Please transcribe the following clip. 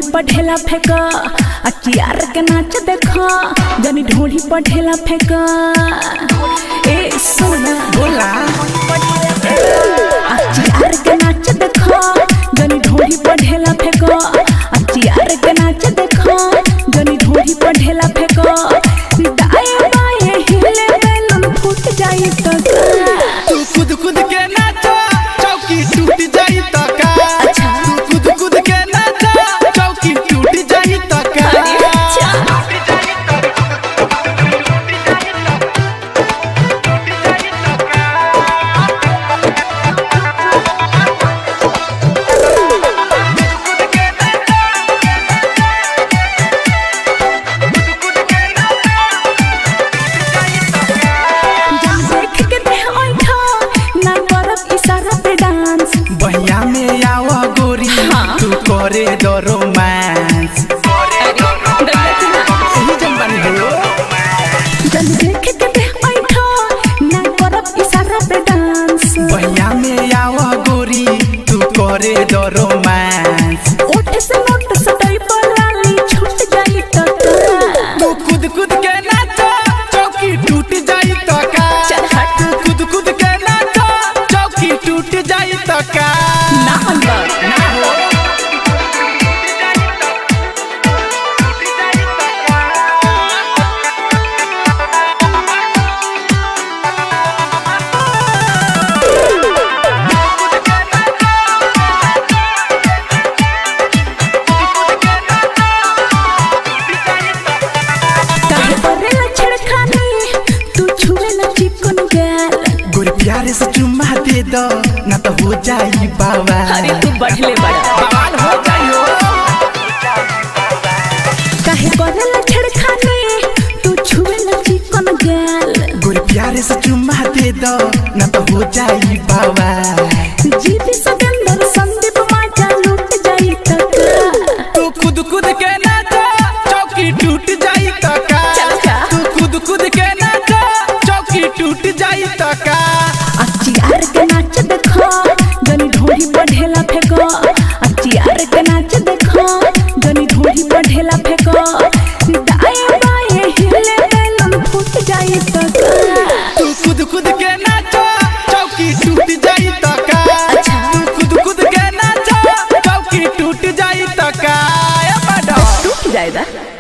पर ढेला फेंक आ चियार के नाच देख जनी ढोली पर ढेला फेंक ए सोना बोला आ चियार के नाच देख जनी ढोली पर ढेला फेंक आ चियार के नाच देख जनी ढोली पर ढेला फेंक दाएं बाएं हिले बैलून फूट जाई तो तू कूद कूद के नाचा चौकी टूट जाई त का अच्छा। तू कूद कूद के नाचा चौकी टूट जाई त का जब देख के देह ओइठा ना करब इशारा पे डांस बहिया में आवा गोरी हाँ। तू करे दो रोमांस सही जन बनी हो जब देख के देह ओइठा ना करब इशारा पे डांस बहिया में आवा गोरी तू करे दो रोमांस ओठ से नोट सटई पर लाली छूट जाई तो तू कूद कूद के नाचा चौकी टूट जाई त का चल हट। तू कूद कूद के नाचा चौकी टूट जाई त का ना अंदर ना हो काहे करेला छेड़खानी तू छुएला चिकन गाल गोरी प्यारे से चुम्मा दे दो ना तो हो जाई बाबा बढ़ले बड़ा बवाल हो जाइयो काहे करेला छेड़खानी तू छुएला चिकन गाल गोरी प्यारे से चुम्मा दे दो ना तो हो जाई बाबा जीवी सगंदर संदीप माचा लूट जाई तक तू खुद खुद के नाचा चौकी टूट जाई त का चल जा। तू खुद खुद के नाचा चौकी टूट जाई त का अचियार के नाच देखो जनी ढोली पर ढेला फेंको अचियार के नाच देखो जनी ढोली पर ढेला फेंको दाएं बाएं हिले बैलून फूट जाई तक तू खुद खुद के नाचा चौकी टूट जाई त का अच्छा। तू खुद खुद के नाचा चौकी टूट जाई त का ए मैडम टूट जाएगा